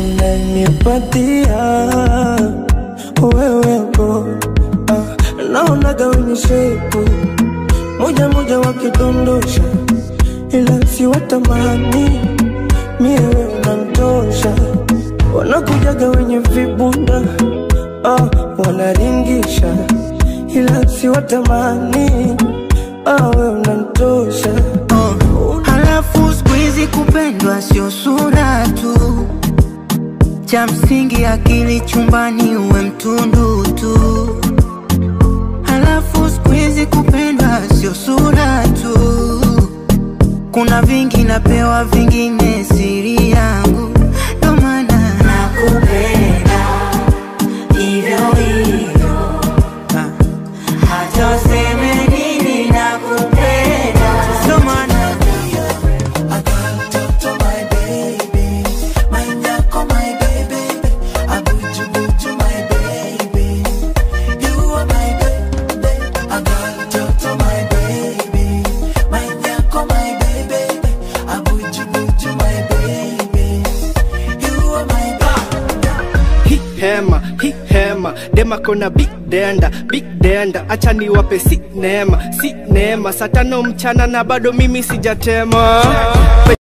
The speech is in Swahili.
unanipatia wewepo ah, naonaga wenye shepu moja moja wakidondosha, ila si watamani miewe unamtosha, wanakujaga wenye vibunda ah, wanaringisha, ila si watamani ah, we unamtosha Halafu siku hizi kupendwa sio sura tu, cha msingi akili chumbani uwe mtundu tu. Halafu siku hizi kupendwa sio sura tu, kuna vingi napewa, vingine siri yangu, ndo maana nakupenda hivyo hivyo, Ah. hata useme nini nakupenda, ndo maana hi hema hi hema dema kona big denda big denda acha niwape si neema si neema saa tano mchana na bado mimi sijatema